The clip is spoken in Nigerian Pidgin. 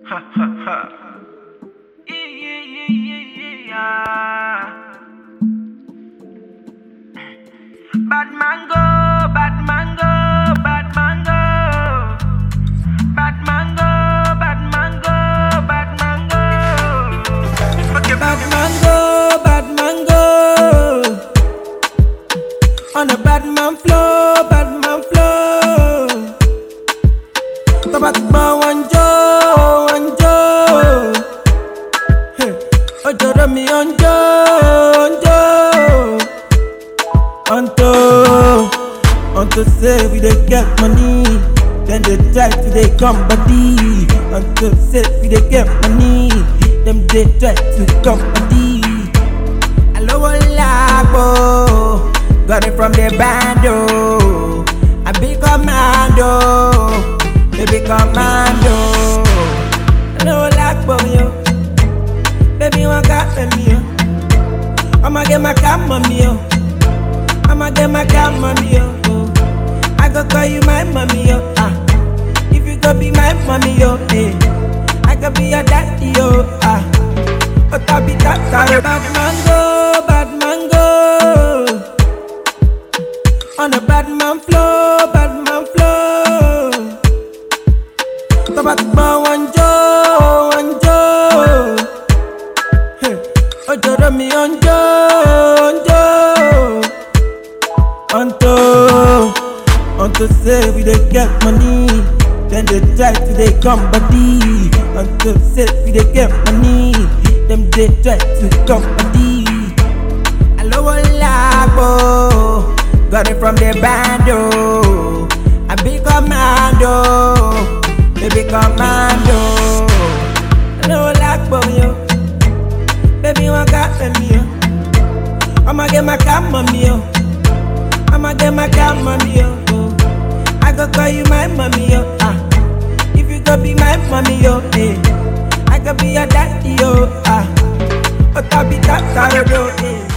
Ha ha ha. Yeah, yeah, yeah, yeah, yeah, yeah. Bad mango, bad mango, bad mango. Bad mango, bad mango, bad mango. Okay, Bad mango, bad mango. On a bad man flow, bad man flow. Tó bá ti gbọ́ wọn jó, wọn jó. Hey, Ojoro mi ó ń jó, ó ń jó. Unto, unto say we dey get money. Then they try to dey come body. Unto say we dey get money. Them dey try to come body. Alowo lagbo, got it from the bando. I be commando, baby commando. Alowo lagbo yo, baby wan got me yo. I'ma get my cam mommy yo. I'ma get my cam mommy yo. Oh. I go call you my mommy yo. Ah, if you go be my mommy yo, eh. I could be your daddy yo. Ah. But I be that kind bad mango, bad mango. On a bad man flow, bad man flow. Tó bá ti gbọ́ wọn jó, wọn jó. Hey, Ojoro mi ó ń jó, ó ń jó. Unto, unto say we dey get money. Then they try to dey come body. Unto say we dey get money. Them dey try to come body. Alowo lagbo, got it from the bando. I be commando, baby commando. Alowo lagbo yo, baby wan got me yo. I'ma get my cam mommy yo. I'ma get my cam mommy yo. Oh. I go call you my mommy yo. Ah, if you go be my mommy yo, eh. I could be your daddy yo. Ah, but I be that, that, eh.